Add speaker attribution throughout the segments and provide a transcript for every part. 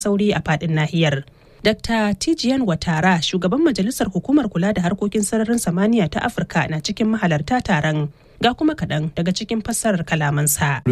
Speaker 1: sauri a faɗin nahiyar. Dr. Tijiyan Watara, shugaban majalisar hukumar kula da harkokin sararin samaniya ta Afirka na cikin mahalarta taron. Ga kuma kaɗan daga cikin fassarar kalamansa.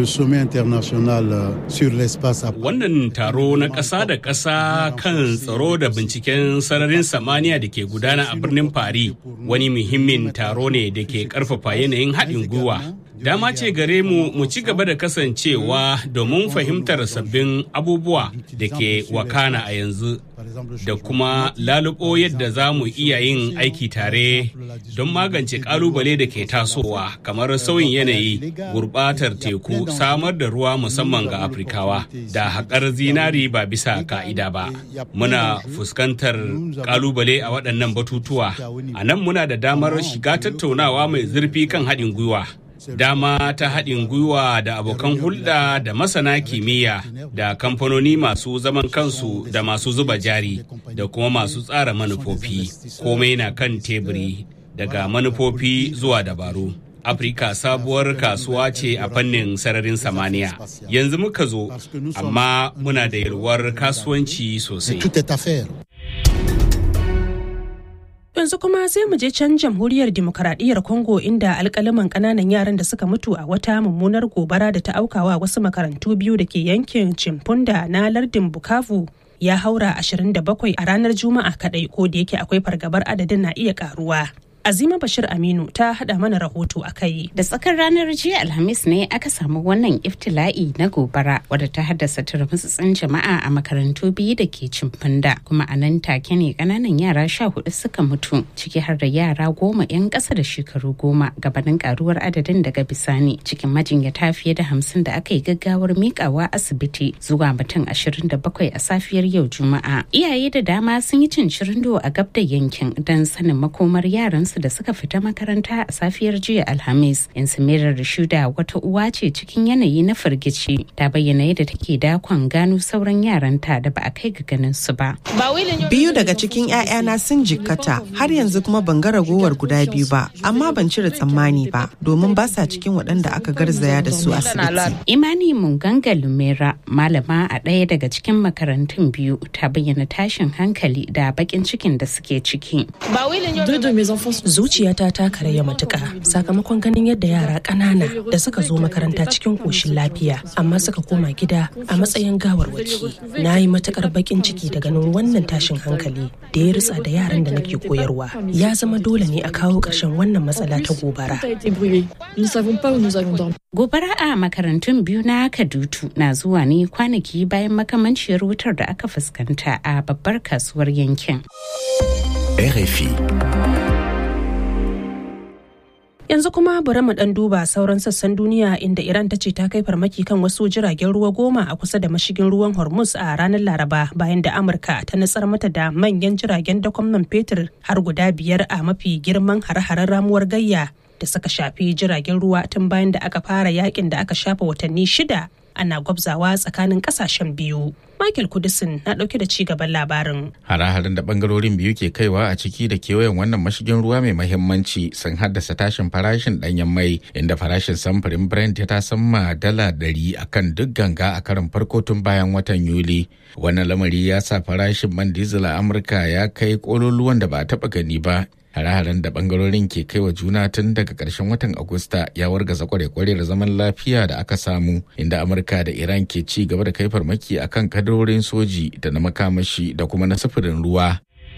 Speaker 2: Wannan taro na ƙasa da ƙasa kan tsaro da binciken sararin samaniya da ke gudana a birnin Paris wani muhimmin taro ne da ke ƙarfafa yanayin haɗin gwiwa dama ce gare mu mu ci gaba da kasancewa domin fahimtar sabbin abubuwa da ke wakana a yanzu da kuma lalubo yadda za mu iya yin aiki tare don magance kalubale da ke tasowa kamar sauyin yanayi gurbatar teku samar da ruwa musamman ga afirkawa da haƙar zinari ba bisa ka'ida ba muna fuskantar kalubale a waɗannan batutuwa a nan muna da damar shiga tattaunawa mai zurfi kan haɗin gwiwa dama ta haɗin gwiwa da abokan hulɗa da masana kimiyya da kamfanoni masu zaman kansu da masu zuba jari da kuma masu tsara manufofi komai na kan teburi daga manufofi zuwa dabaru afirka sabuwar kasuwa ce a fannin sararin samaniya yanzu muka zo amma muna da yalwar kasuwanci sosai
Speaker 1: yanzu kuma sai mu je can jamhuriyar demokaradiyyar congo inda alkalaman kananan yaran da suka mutu a wata mummunar gobara da ta aukawa wasu makarantu biyu da ke yankin chimpunda na lardin bukavu ya haura 27 a ranar juma'a kadai ko da yake akwai fargabar adadin na iya karuwa Azima Bashir Aminu ta hada mana rahoto a kai.
Speaker 3: Da tsakar ranar jiya Alhamis ne aka samu wannan iftila'i na gobara wadda ta haddasa turmutsutsun jama'a a makarantu biyu da ke cimfanda kuma a nan take ne kananan yara sha hudu suka mutu ciki har da yara goma 'yan ƙasa da shekaru goma gabanin karuwar adadin daga bisani cikin majinyata fiye da hamsin da aka yi gaggawar mikawa asibiti zuwa mutum ashirin da bakwai a safiyar yau juma'a. Iyaye da dama sun yi cincirindo a gab da yankin don sanin makomar yaran su da suka fita makaranta a safiyar jiya alhamis in samirar shuda wata uwa ce cikin yanayi na firgici ta bayyana yadda take dakon gano sauran yaranta da ba a kai ga ganin su ba
Speaker 4: biyu daga cikin 'ya'yana sun jikkata har yanzu kuma ban ga ragowar guda biyu ba amma ban cire tsammani ba domin ba sa cikin waɗanda aka garzaya da su asibiti
Speaker 3: imani munganga lumera malama a ɗaya daga cikin makarantun biyu ta bayyana tashin hankali da bakin cikin da suke ciki
Speaker 1: zuciyata ta karaya matuka sakamakon ganin yadda yara ƙanana da suka zo makaranta cikin ƙoshin lafiya amma suka koma gida a matsayin gawarwaki na yi matukar bakin ciki da ganin wannan tashin hankali da ya ritsa da yaran da nake koyarwa ya zama dole ne a kawo ƙarshen wannan matsala ta gobara
Speaker 3: gobara a makarantun biyu na kadutu na zuwa ne kwanaki bayan makamanciyar wutar da aka fuskanta a babbar kasuwar yankin
Speaker 5: RFI
Speaker 1: yanzu kuma bari mu dan duba sauran sassan duniya inda iran ta ce ta kai farmaki kan wasu jiragen ruwa goma a kusa da mashigin ruwan hormuz a ranar laraba bayan da amurka ta nutsar mata da manyan jiragen dakon man fetur har guda biyar a mafi girman hare-haren ramuwar gayya da suka shafi jiragen ruwa tun bayan da aka fara yakin da aka shafa watanni shida ana gwabzawa tsakanin kasashen biyu. Michael Kudisin na ɗauke da ci gaban labarin.
Speaker 6: Hare-haren da bangarorin biyu ke kaiwa a ciki da kewayen wannan mashigin ruwa mai mahimmanci sun haddasa tashin farashin ɗanyen mai inda farashin samfurin Brent ya tasamma dala ɗari a kan duk ganga a karin farko tun bayan watan Yuli. Wannan lamari ya sa farashin man diesel a Amurka ya kai ƙololuwan da ba a taɓa gani ba hare-haren da bangarorin ke kai wa juna tun daga ƙarshen watan agusta ya wargaza kware-kware da zaman lafiya da aka samu inda amurka da iran ke ci gaba da kai farmaki akan kadarorin soji da na makamashi da kuma na sufurin ruwa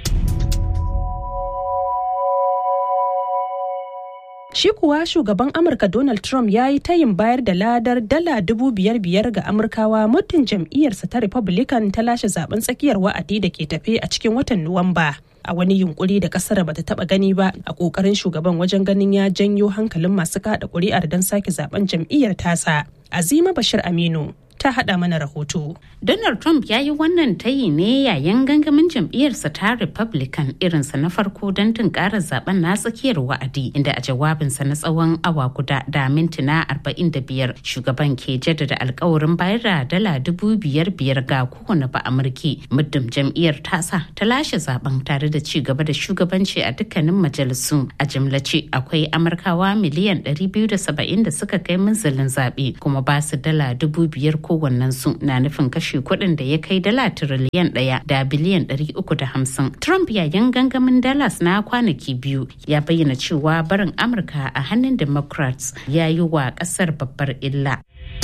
Speaker 1: Shi kuwa shugaban Amurka Donald Trump ya yi tayin bayar da ladar dala dubu biyar biyar ga Amurkawa muddin jam'iyyarsa ta Republican ta lashe zaben tsakiyar wa'adi da ke tafe a cikin watan Nuwamba. A wani yunkuri da kasar bata taba gani ba a kokarin shugaban wajen ganin ya janyo hankalin masu kada kuri'ar don sake zaben jam'iyyar tasa. Azima Bashir Aminu ta haɗa mana rahoto.
Speaker 3: Donald Trump ya yi wannan tayi ne yayin gangamin jam'iyyarsa ta Republican irinsa na farko don tunkarar zaben na tsakiyar wa'adi inda a jawabinsa na tsawon awa guda da mintuna 45 shugaban ke jaddada alkawarin bayar da dala dubu biyar biyar ga kowane ba amurki muddin jam'iyyar tasa ta lashe zaben tare da ci gaba da shugabanci a dukkanin majalisu a jimlace akwai amurkawa miliyan 270 da suka kai minzalin zaɓe kuma ba su dala dubu biyar kowannensu na nufin kashe kuɗin da ya kai dala tiriliyan ɗaya da biliyan ɗari uku da hamsin. Trump yayin gangamin Dallas na kwanaki biyu ya bayyana cewa barin Amurka a hannun Democrats ya yi wa ƙasar babbar illa.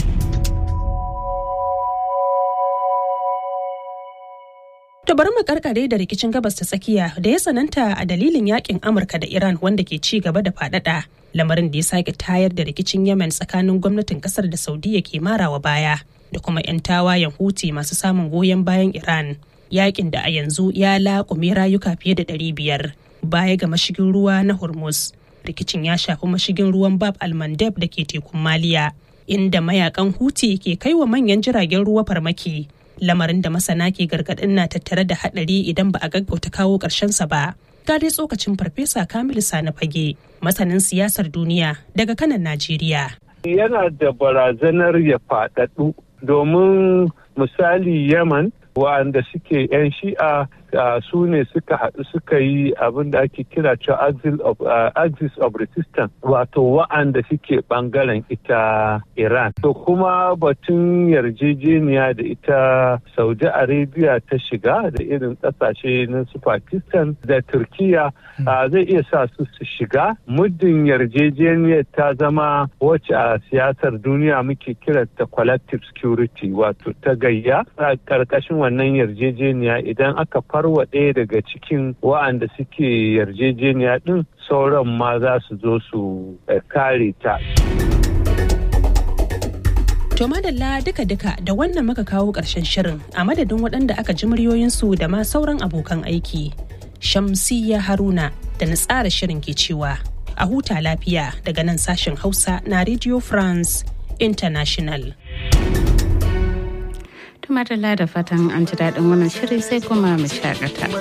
Speaker 1: To bari mu karkare da rikicin gabas ta tsakiya da ya tsananta a dalilin yakin Amurka da Iran wanda ke ci gaba da faɗaɗa. Lamarin da ya sake tayar da rikicin Yemen tsakanin gwamnatin kasar da Saudiya ke marawa baya da kuma 'yan tawayen Houthi masu samun goyon bayan Iran. Yakin da a yanzu ya laƙume rayuka fiye da ɗari biyar baya ga mashigin ruwa na Hormuz. Rikicin ya shafi mashigin ruwan Bab al-Mandeb da ke tekun Maliya, inda mayakan Houthi ke kai wa manyan jiragen ruwa farmaki. lamarin da masana ke gargadin na tattare da hadari idan ba a gaggauta kawo sa ba. Ga dai tsokacin farfesa Kamilu Sani Fage, masanin siyasar duniya daga kanan Najeriya.
Speaker 7: Yana da barazanar ya faɗaɗu domin misali Yaman wa'anda suke 'yan shi'a su ne suka haɗu suka yi abin da ake kira cewa axis of resistance wato wa'anda suke ɓangaren ita iran to kuma batun yarjejeniya da ita saudi arabia ta shiga da irin ƙasashe na su pakistan da turkiya zai iya sa su su shiga muddin yarjejeniyar ta zama wacce a siyasar duniya muke kiranta collective security wato ta gayya a ƙarƙashin wannan yarjejeniya idan aka farwa ɗaya daga cikin wa'anda suke yarjejeniya ɗin sauran ma za su zo su kare ta.
Speaker 1: To madalla duka-duka da wannan muka kawo ƙarshen shirin a madadin waɗanda aka ji muryoyinsu da ma sauran abokan aiki. Shamsiyya Haruna da na tsara shirin ke cewa a huta lafiya daga nan sashen Hausa na Radio France International.
Speaker 3: Tumatala da fatan an ji daɗin wannan shiri sai kuma mu shakata.